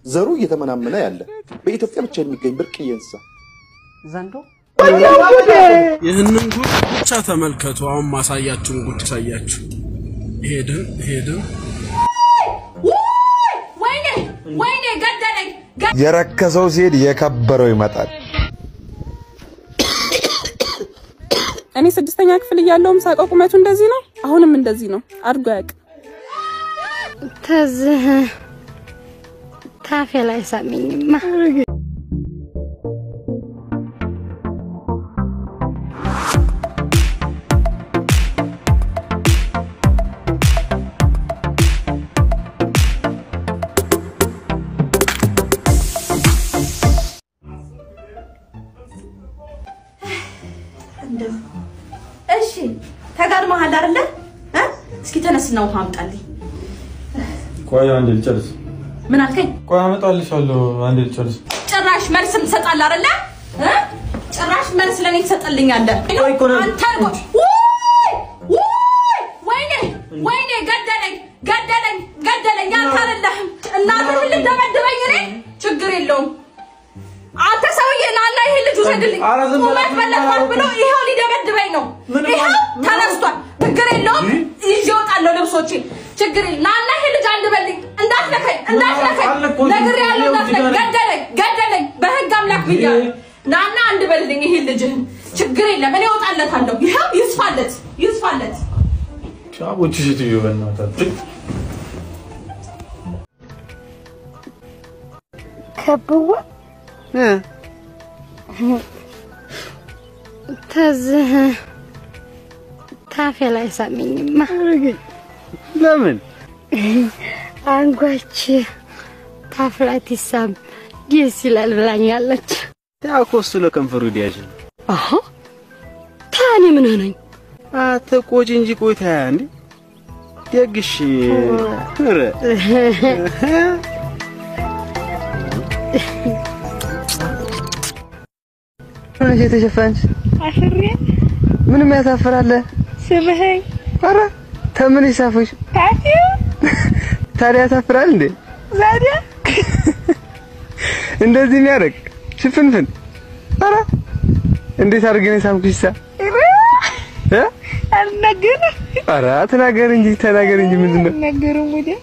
ዘሩ እየተመናመነ ያለ በኢትዮጵያ ብቻ የሚገኝ ብርቅዬ እንስሳ ዘንዶ ይህንን ጉድ ብቻ ተመልከቱ። አሁን ማሳያችሁን ጉድ ሳያችሁ ሄድን ሄድን ወይኔ ወይኔ ገደለኝ የረከሰው ሲሄድ የከበረው ይመጣል። እኔ ስድስተኛ ክፍል እያለውም ሳውቀው ቁመቱ እንደዚህ ነው። አሁንም እንደዚህ ነው። አድጎ አያውቅም። ተዝህ ታፌ ላይ ሳሚኝማ እሺ ተጋድመሃል አይደለ እ? እስኪ ተነስና ውሃ አምጣልኝ ቆይ አንዴ ልጨርስ። ምን አልከኝ ቆይ አመጣልሻለሁ። አንዴ ልጨርስ። ጭራሽ መልስ ትሰጣለህ አይደለ እ? ጭራሽ መልስ ለኔ ትሰጥልኛለህ አንተ ቆይ ውይ! ውይ! ወይኔ ወይኔ ገደለኝ ገደለኝ ገደለኝ አንተ አይደለህም እናትህን ልትደበድበኝ እኔ ችግር የለውም አንተ ሰውዬ ናና ይሄ ልጅ ውሰድልኝ ኧረ ዝም በላት፣ ቁመት በለጥኳት ብሎ ይኸው ሊደበድበኝ ነው ምንም ይኸው አል- ተነስቷል ችግር የለውም ይዤ እወጣለሁ ልብሶቼ ችግር የለም ናና ይሄ ልጅ አንድበልኝ እንዳትነካኝ እንዳትነካኝ አልነካሁትም። ነግሬሃለሁ ይኸው እንዳትነካኝ እዚህ ጋር ነኝ። ገደለኝ ገደለኝ በህግ አምላክ ብያለሁ ናና አንድበልኝ ይሄ ልጅህን ችግር የለም እኔ እወጣለታለሁ ይኸው ይስፋለት ይስፋለት ቻቦች ሴትዮ በእናታችሁ ከብዋ ተዝህ ታፌ ላይ ሳሚኝማ ለምን አንጓች ታፍ ላይ ትሳም ደስ ይላል ብላኛለች። ያው እኮ እሱ ለከንፈሩ ዲያጅ ነው። አሀ ታኔ ምን ሆነኝ? አትቆጪ እንጂ ቆይታ እንዴ ደግሽ ኧረ ሆነሽ የተሸፈንሽ አፍሬ ምንም ያሳፍራል። ስምህኝ ኧረ ተምን ይሳፈሽ ታፌ ታዲያ ያሳፍራል እንዴ? ዛዲያ እንደዚህ የሚያደርግ ሽፍንፍን ኧረ እንዴት አድርጌ ነው የሳምኩሽ? እ አልነገርም ኧረ ተናገር እንጂ ተናገር እንጂ ምንድን ነው? አልነገርም ወዲያ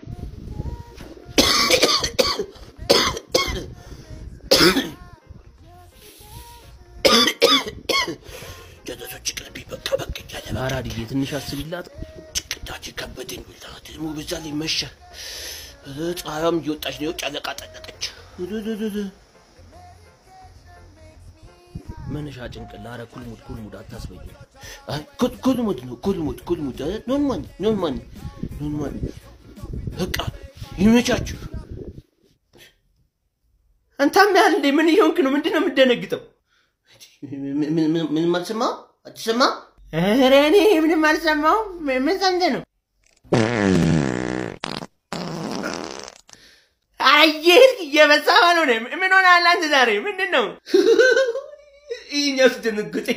ጀነቶች ቅልቢ በቃ በቃ እያለ አራድዬ ትንሽ አስብላት። ጭቅዳችን ከበደኝ ብላ ደግሞ በዛ ላይ መሸ። ፀሐያም እየወጣች ነው። ጨለቃ ጠለቀች። መነሻ ጭንቅላ ኧረ ኩልሙድ ኩልሙድ አታስበኝ። አይ ኩል- ኩልሙድ ነው ኩልሙድ ኩልሙድ እ ኖርማል ኖርማል ኖርማል በቃ ይመቻችሁ። አንተም ያህል እንዴ ምን እየሆንክ ነው? ምንድን ነው የምትደነግጠው? ምን- ምን- ምን- ምንም አልሰማሁም። አትሰማም? ኧረ እኔ ምንም አልሰማሁም። ምን ምን ሰምተህ ነው? አየህ እየበዛ ነው። ምን ሆነሃል አንተ ዛሬ? ምንድን ነው ይህኛው ስደነግጠኝ?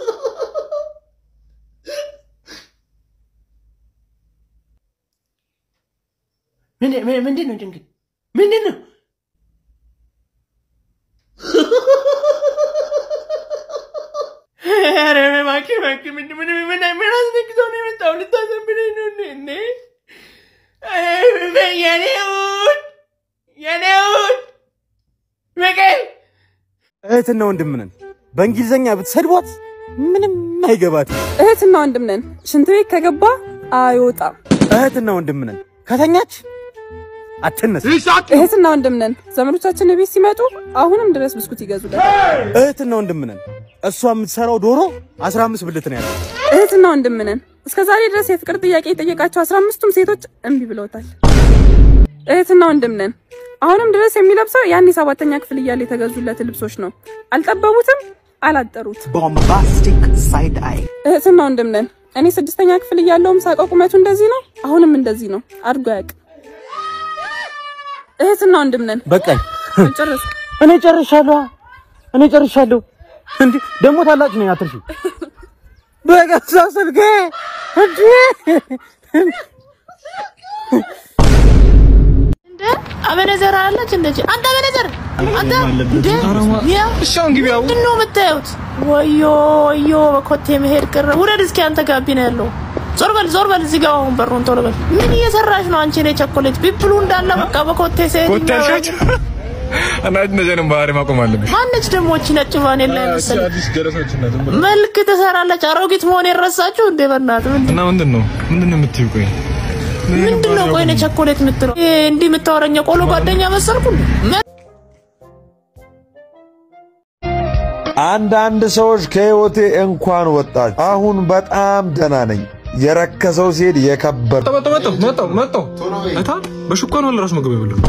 ምንድን ምን- ምንድን ነው ድንግጥ? ምንድን ነው? ኧረ እባክህ እባክህ ምንድን ምን ምን ምን አስነክተው ነው የመጣው? ልታዘንብለኝ ነው እንዴ? እንዴ ኧረ የኔ ውድ የኔ ውድ ፍቅር እህትና ወንድም ነን። በእንግሊዘኛ ብትሰድቧት ምንም አይገባትም። እህትና ወንድም ነን። ሽንት ቤት ከገባ አይወጣም። እህትና ወንድም ነን። ከተኛች አትነሳ። እህትና ወንድም ነን። ዘመዶቻችን ቤት ሲመጡ አሁንም ድረስ ብስኩት ይገዙላል። እህትና ወንድም ነን። እሷ የምትሰራው ዶሮ 15 ብልት ነው ያለው። እህትና ወንድም ነን። እስከ ዛሬ ድረስ የፍቅር ጥያቄ የጠየቃቸው አስራ አምስቱም ሴቶች እምቢ ብለውታል። እህትና ወንድም ነን። አሁንም ድረስ የሚለብሰው ያኔ ሰባተኛ ክፍል እያለ የተገዙለት ልብሶች ነው። አልጠበቡትም፣ አላጠሩት። ቦምባስቲክ ሳይድ አይ እህትና ወንድም ነን። እኔ ስድስተኛ ክፍል እያለውም ሳውቀው ቁመቱ እንደዚህ ነው። አሁንም እንደዚህ ነው። አድጎ አያውቅም። እህትና ወንድም ነን። በቃኝ። ጨረሱ። እኔ ጨርሻለሁ። እኔ ጨርሻለሁ። እንዴ ደግሞ ታላቅ ነኝ አትርሺ። በገዛ ስልኬ እንዴ እንደ አበነዘር አለች እንደዚህ አንተ አበነዘር አንተ እንዴ ያ እሻውን ግቢያው ምንድን ነው የምታዩት? ወዮ ወዮ በኮቴ መሄድ ቅር ውረድ እስኪ አንተ ጋቢና ያለው ዞር በል ዞር በል እዚህ ጋር አሁን በሩን ቶሎ በል ምን እየሰራሽ ነው አንቺ ነው ቸኮሌት ቢብሉ እንዳለ በቃ በኮቴ ሲሄድ ኮቴ አልሻቸው እና እንደዚህ አይነት ባህሪ ማቆም አለብሽ። ማነች ደግሞ እቺ ነጭ ቫኔላ የመሰለች አዲስ ጀለሶች እና ዝም ብሎ መልክ ትሰራለች አሮጊት መሆን የረሳችሁ እንዴ በእናትህ ምንድን እና ምንድን ነው ምንድን ነው የምትይው? ቆይ ምንድን ነው ቆይ እኔ ቸኮሌት የምትለው ይሄ እንዲህ የምታወራኝ ቆሎ ጓደኛ መሰልኩ እንዴ? መ- አንዳንድ ሰዎች ከህይወቴ እንኳን ወጣችሁ። አሁን በጣም ደህና ነኝ። የረከሰው ሲሄድ የከበረ መጣሁ መጣሁ መጣሁ መጣሁ አይታ በሹካ ነው ለራሱ ምግብ ይብሉ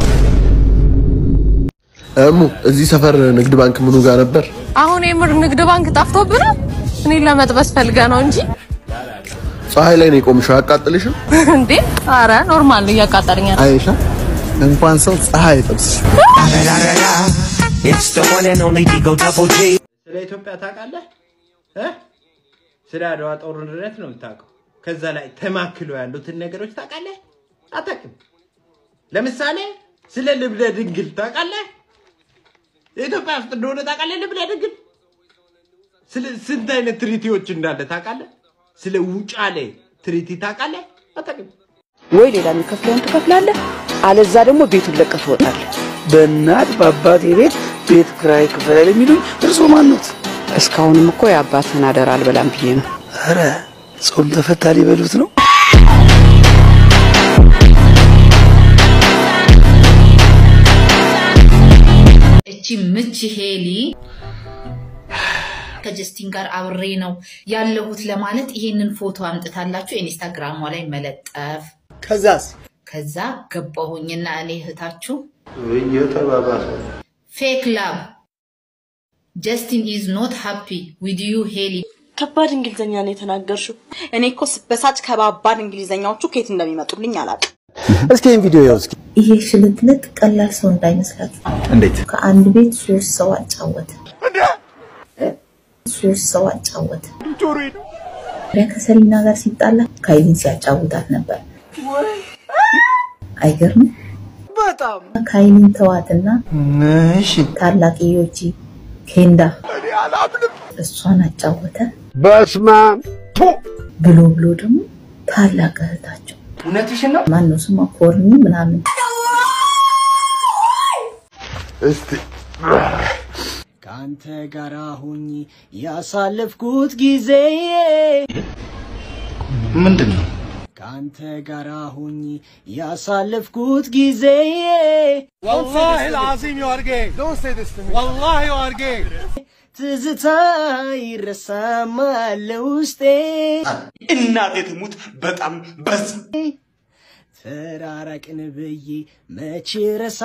እሙ እዚህ ሰፈር ንግድ ባንክ ምኑ ጋር ነበር? አሁን የምር ንግድ ባንክ ጠፍቶብህ ነው? እኔን ለመጥበስ ፈልገህ ነው እንጂ ፀሐይ ላይ ነው የቆምሽው፣ አያቃጥልሽም? እንዴ? አረ ኖርማል ነው፣ እያቃጠለኝ ነው። አይሻ እንኳን ሰው ፀሐይ አይጠብስሽ። ስለ ኢትዮጵያ ታውቃለህ እ ስለ አድዋ ጦርነት ነው የምታውቀው። ከዛ ላይ ተማክለው ያሉትን ነገሮች ታውቃለህ? አታውቅም። ለምሳሌ ስለ ልብነ ድንግል ታውቃለህ? የኢትዮጵያ ውስጥ እንደሆነ ታውቃለህ? ልብነ ድንግል ስለ ስንት አይነት ትሪቲዎች እንዳለ ታውቃለህ? ስለ ውጫሌ ትሪቲ ታውቃለህ? አታውቅም። ወይ ሌላ የሚከፍለውን ትከፍላለህ፣ አለዛ ደግሞ ቤቱን ለቀህ ትወጣለህ። በእናት በአባቴ ቤት ቤት ክራይ ክፈል የሚሉኝ እርስዎ ማኑት? እስካሁንም እኮ የአባትህን አደራ አልበላም ብዬ ነው። ኧረ ጾም ተፈታ ሊበሉት ነው። እቺ ምች ሄሊ ከጀስቲን ጋር አብሬ ነው ያለሁት ለማለት ይሄንን ፎቶ አምጥታላችሁ ኢንስታግራሟ ላይ መለጠፍ። ከዛስ ከዛ ገባሁኝና እኔ እህታችሁ እየተባባሰ ፌክ ላቭ ጀስቲን ኢዝ ኖት ሃፒ ዊድ ዩ ሄሊ ከባድ እንግሊዘኛ ነው የተናገርሽው። እኔ እኮ ስበሳጭ ከባባድ እንግሊዘኛዎቹ ከየት እንደሚመጡልኝ አላውቅም። እስኪ ይህን ቪዲዮ ያው እስኪ ይሄ ሽልጥልጥ ቀላል ሰው እንዳይመስላችሁ። እንዴት ከአንድ ቤት ሶስት ሰው አጫወተ። ሶስት ሰው አጫወተ። ሪያ ከሰሊና ጋር ሲጣላ ካይሊን ሲያጫውታት ነበር። አይገርም? በጣም ካይሊን ተዋትና ታላቅ ዮጂ ኬንዳ እሷን አጫወተ። በስማም ብሎ ብሎ ደግሞ ታላቅ እህታቸው እውነትሽን ነው? ማነው ስሟ ኮርኒ ምናምን እስቲ ከአንተ ጋር ሁኝ ያሳለፍኩት ጊዜ ምንድን ነው? ከአንተ ጋር ሁኝ ያሳለፍኩት ጊዜ والله العظيم you are gay. Don't say this to me. والله you are gay. ትዝታ ይረሳማል ውስጤ እናቴ ትሙት በጣም በዛ። ተራራቅን ብዬ መቼ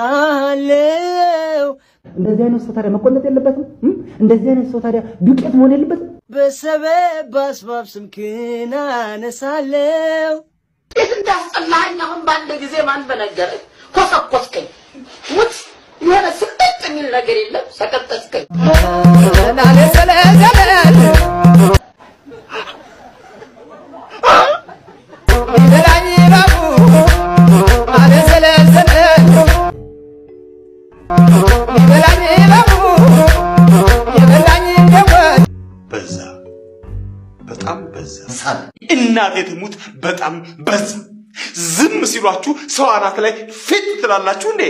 ረሳለው እንደዚህ አይነት ሰው ታዲያ መቆለጥ የለበትም? እም? እንደዚህ አይነት ሰው ታዲያ ዱቄት መሆን የለበትም? በሰበብ በአስባብ ስምክን አነሳለው እንዴት እንዳስጠላኸኝ አሁን በአንድ ጊዜ ማን በነገረኝ? ኮሰኮስከኝ። ሙት የሆነ ስቅጥ የሚል ነገር የለም። ሰቀጠጥከኝ። በዛ በጣም በዛ። ሳል እናቴ ትሙት በጣም በዛ። ዝም ሲሏችሁ ሰው አናት ላይ ፊት ትላላችሁ እንዴ?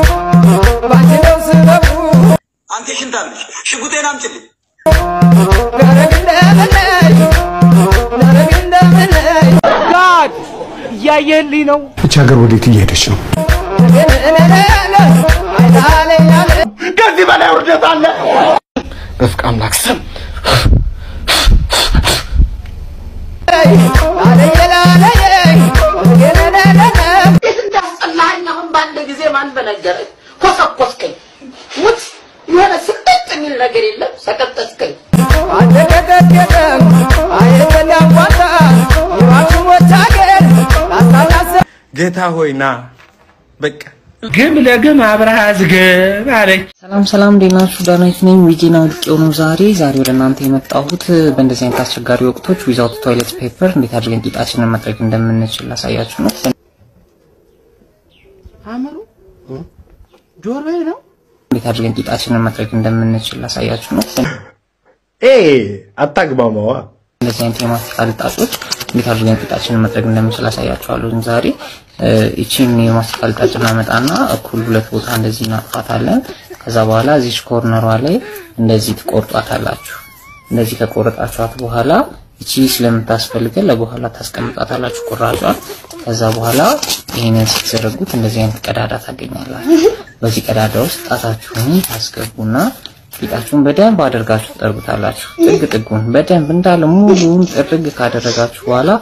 አንተ ሽንታለሽ፣ ሽጉጤን አምጪልኝ። ጋድ እያየህልኝ ነው። እች ሀገር ወዴት እየሄደች ነው? ከዚህ በላይ ውርደት አለ? በፍቅ አምላክ ስም እንዴት እንዳስጠላኸኝ አሁን በአንድ ጊዜ ማን በነገረኝ? ኮሰኮስከኝ። ሙት የሆነ ስቅጥ የሚል ነገር የለም። ሰቀጠጥከኝ። ጌታ ሆይ ና በቃ ግም ለግም አብረሃ ዝግብ አለች። ሰላም ሰላም፣ እንዴት ናችሁ? ዳናይት ነኝ። ዊጌን አውቄው ነው ዛሬ ዛሬ ወደ እናንተ የመጣሁት በእንደዚህ አይነት አስቸጋሪ ወቅቶች ዊዛውት ቶይሌት ፔፐር እንዴት አድርገን ቂጣችንን መጥረግ እንደምንችል ላሳያችሁ ነው። አእምሮ ጆሮዬ ነው። እንዴት አድርገን ቂጣችንን መጥረግ እንደምንችል ላሳያችሁ ነው። ኤ አታግማማዋ። እንደዚህ አይነት የማስቲካ ልጣጮች እንዴት አድርገን ቂጣችንን መጥረግ እንደምንችል አሳያችኋለሁ። ዛሬ ይቺን የማስቲካ ልጣጭ እናመጣና እኩል ሁለት ቦታ እንደዚህ እናጥፋታለን። ከዛ በኋላ እዚች ኮርነሯ ላይ እንደዚህ ትቆርጧታላችሁ። እንደዚህ ከቆረጣችኋት በኋላ እቺ ስለምታስፈልገን ለበኋላ ታስቀምጣታላችሁ ቁራጯን። ከዛ በኋላ ይህንን ስትዘረጉት እንደዚህ አይነት ቀዳዳ ታገኛላችሁ። በዚህ ቀዳዳ ውስጥ ጣታችሁን ታስገቡና ቂጣችሁን በደንብ አድርጋችሁ ትጠርጉታላችሁ። ጥግ ጥጉን በደንብ እንዳለ ሙሉውን ጥርግ ካደረጋችሁ በኋላ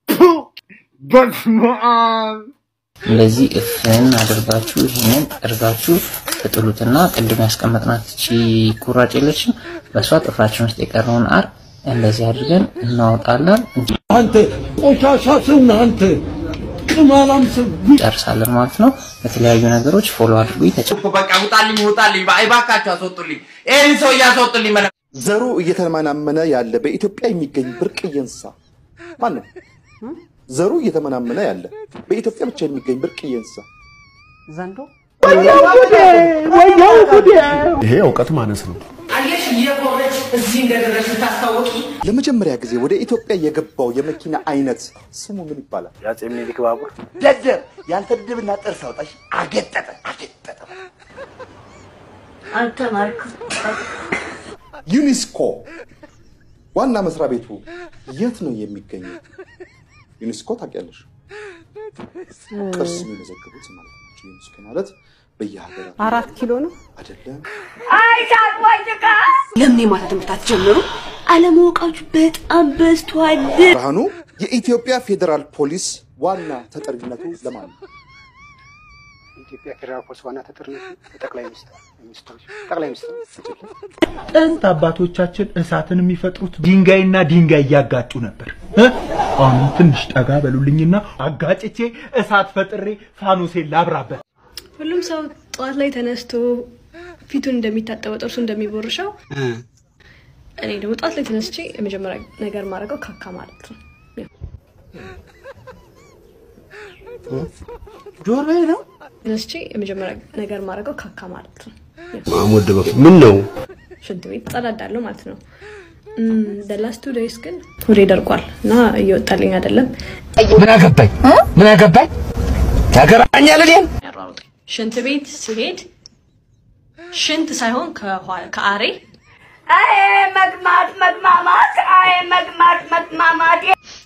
እንደዚህ እፍን አድርጋችሁ ይህንን ጠርጋችሁ ትጥሉትና ቅድም ያስቀመጥናት እቺ ኩራጭ የለችም፣ በእሷ ጥፍራችን ውስጥ የቀረውን አር እንደዚህ አድርገን እናወጣለን። አንተ ቆሻሻ ሰው ነህ አንተ ቅማላም ሰው ጨርሳለን ማለት ነው። በተለያዩ ነገሮች ፎሎ አድርጉ። በቃ ውጣልኝ፣ ውጣልኝ፣ እባካችሁ አስወጡልኝ፣ ይህን ሰው እያስወጡልኝ። መለ ዘሩ እየተመናመነ ያለ በኢትዮጵያ የሚገኝ ብርቅዬ እንስሳ ማን ነው? ዘሩ እየተመናመነ ያለ በኢትዮጵያ ብቻ የሚገኝ ብርቅዬ እንስሳ ዘንዶ። ይሄ እውቀት ማነስ ነው። አየሽ እየቆረች እዚህ እንደደረሽ ታስታወቂ። ለመጀመሪያ ጊዜ ወደ ኢትዮጵያ የገባው የመኪና አይነት ስሙ ምን ይባላል? የአፄ ምኒልክ ባቡር። ደደብ ያንተ ድብና ጥርስ አውጣሽ። አገጠጠ አገጠጠ። አልተማርኩም። ዩኒስኮ ዋና መስሪያ ቤቱ የት ነው የሚገኘው? ዩኒስኮ ታውቂያለሽ? ቅርስ የሚመዘግቡት ማለት ናቸው። ዩኒስኮ ማለት በየሀገራቱ አራት ኪሎ ነው አይደለም። ለምን የማታ ትምህርት አትጀምሩ? አለማወቃችሁ በጣም በዝቷል። ብርሃኑ የኢትዮጵያ ፌዴራል ፖሊስ ዋና ተጠሪነቱ ለማን ነው? የኢትዮጵያ ፌዴራል ፖሊስ ዋና ተጠሪነቱ ጠቅላይ ሚኒስትር ሚኒስትሮች ጠቅላይ ሚኒስትር ጥንት አባቶቻችን እሳትን የሚፈጥሩት ድንጋይና ድንጋይ እያጋጩ ነበር። እ? አሁን ትንሽ ጠጋ በሉልኝና አጋጭቼ እሳት ፈጥሬ ፋኖሴን ላብራበት። ሁሉም ሰው ጠዋት ላይ ተነስቶ ፊቱን እንደሚታጠበው ጥርሱ እንደሚቦርሸው እኔ ደግሞ ጠዋት ላይ ተነስቼ የመጀመሪያ ነገር ማድረገው ካካ ማለት ነው። ጆሮዬ ነው። ተነስቼ የመጀመሪያ ነገር ማድረገው ካካ ማለት ነው። ማሞድ ምን ነው ሽንት ቤት ጸዳዳለሁ ማለት ነው። ደላስ ቱ ዴይስ ግን ሆዴ ደርቋል እና እየወጣልኝ አይደለም። ምን አገባኝ ምን አገባኝ ያገባኛል እኔን ሽንት ቤት ሲሄድ ሽንት ሳይሆን ከኋላ- ከአሬ አይ መግማት መግማማት አይ መግማት መግማማት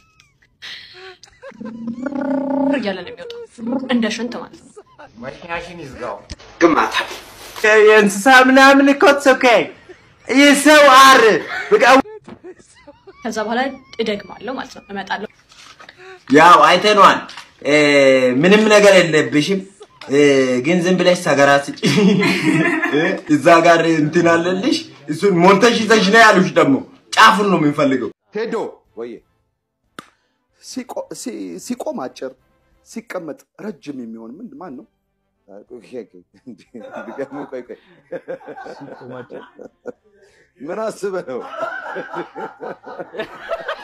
እያለ ነው የሚወጣው እንደ ሽንት ማለት ነው። መሽናሽን ይዝጋው። ግማታ የእንስሳ ምናምን እኮ ኦኬ። የሰው አር በቃ ከዛ በኋላ እደግማለሁ ማለት ነው። እመጣለሁ ያው አይተነዋል። እ፣ ምንም ነገር የለብሽም እ፣ ግን ዝም ብለሽ ሰገራ ስጪ። እ፣ እዛ ጋር እንትን አለልሽ። እሱን ሞልተሽ ይዘሽ ነው ያሉሽ። ደግሞ ጫፉን ነው የምንፈልገው። ቴዶ ወይ ሲቆም አጭር ሲቀመጥ ረጅም የሚሆን ምን ማን ነው? ድገሙ፣ ቆይ ቆይ። ምን አስበህ ነው?